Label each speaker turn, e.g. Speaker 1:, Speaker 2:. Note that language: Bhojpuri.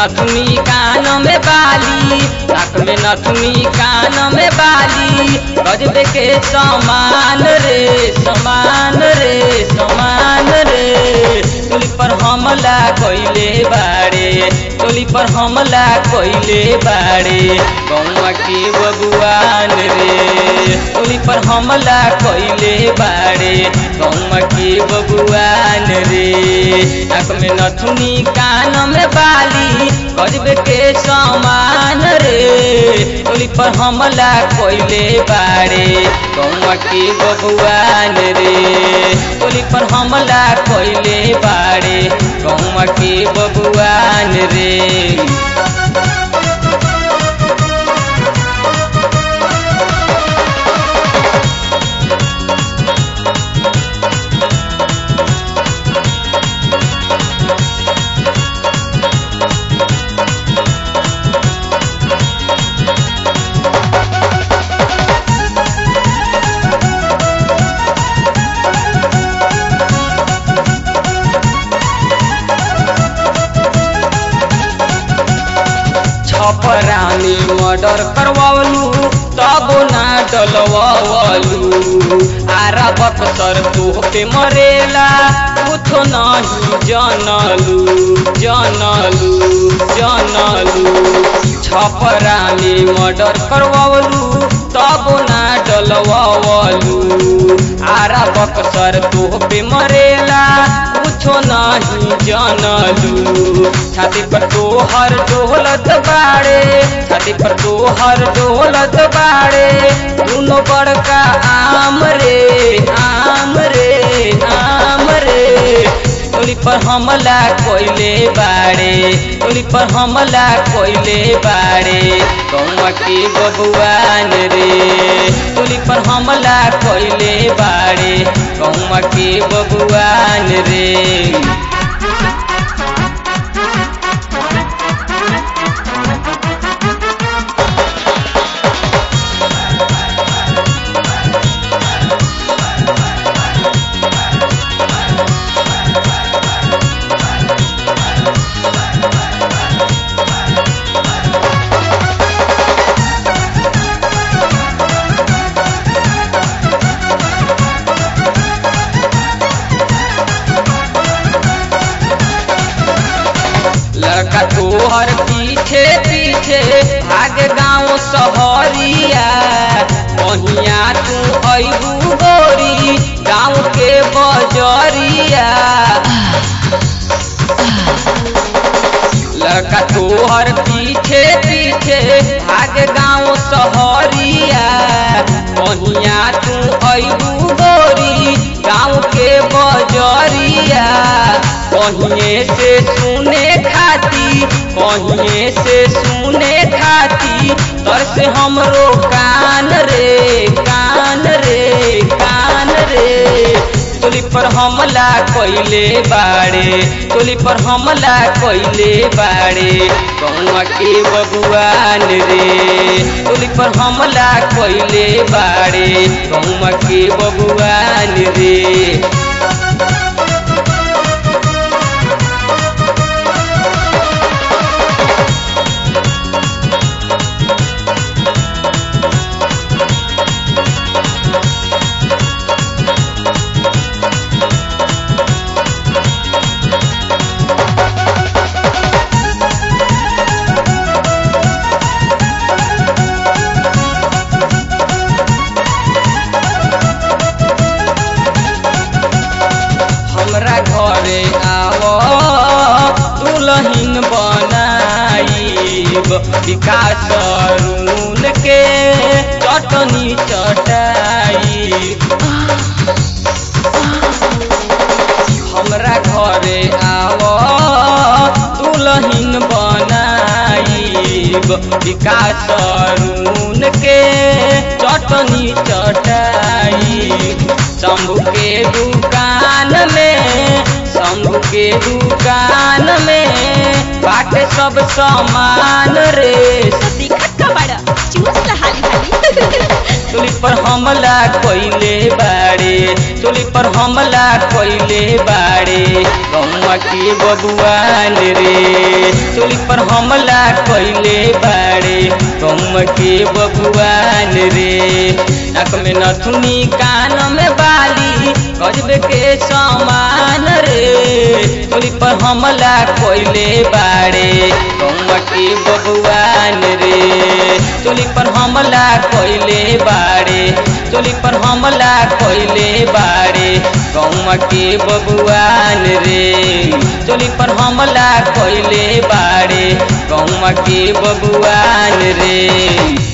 Speaker 1: नथुनी कान में बाली नाक में नथुनी कान में बाली गजबे के समान रे समान रे समान रे टोली पर हमला कइले बाड़े टोली पर हमला कइले बाड़े गौवा के बबुआन रे टोली पर हमला कइले बाड़े गौवा के बबुआन रे नाक में नथुनी कान में बाली गजबे के समान रे टोली पर हमला कइले बाड़े गौवा के बबुआन रे टोली पर हमला कइले बाड़े गौवा के बबुआन रे छपरानी मर्डर करवावलू तब ना डलवावलू आरा बक्सर तोह पे मरेला कुछ नहीं जानलू जानलू जानलू छपरानी मर्डर करवावलू तब ना डलवावलू आरा बक्सर तोह पे मरेला कुछो नहीं जानलू छाती पर तोहर डोलत बाड़े छाती पर तोहर डोलत बाड़े दुनो बड़का आम रे आम रे आम रे टोली पर हमला कोइले बाड़े टोली पर हमला कोइले बाड़े कौआ के बबुआन रे टोली पर हमला कोइले बाड़े कौआ के बबुआन रे लड़का तोहर पीछे पीछे भाग गाँव सहरिया कहिया तू अबू गोरी गाँव के बजरिया लड़का तोहर पीछे पीछे भाग गाँव सहरिया कहिया तू अबू गोरी गाँव के बजरिया कहिए से सुने खाती कहिए से सुने खाती तर से हमरो कान रे कान रे कान रे टोली पर हमला कइले बाड़े टोली पर हमला कइले बाड़े कौआ के बबुआन रे टोली पर हमला कइले बाड़े कौआ के बबुआन रे हमरा घरे आव दुलहिन बनाईब विकास रून के चटनी चटाई हमरा घरे आव दुलहिन बनाईब विकास रून के चटनी चटाई शंभू के दुकान में शंभू के दुकान में बाटे सब सामान रे
Speaker 2: दिखत का बड़ा चूस ला हाली हाली
Speaker 1: चोली पर हमला कोइले बाड़े चोली पर हमला कोइले बाड़े गौवा के बबुआन रे चोली पर हमला कोइले बाड़े गौवा के बबुआन रे नाक में नथुनी कान में बाली गजबे के समान रे चोली पर हमला कोइले बाड़े गौवा के बबुआन रे चोली पर हमला कोइले बाड़े चोली पर हमला कोइले बाड़े गौवा के बबुआन रे चोली पर हमला कोइले बाड़े गौवा के बबुआन रे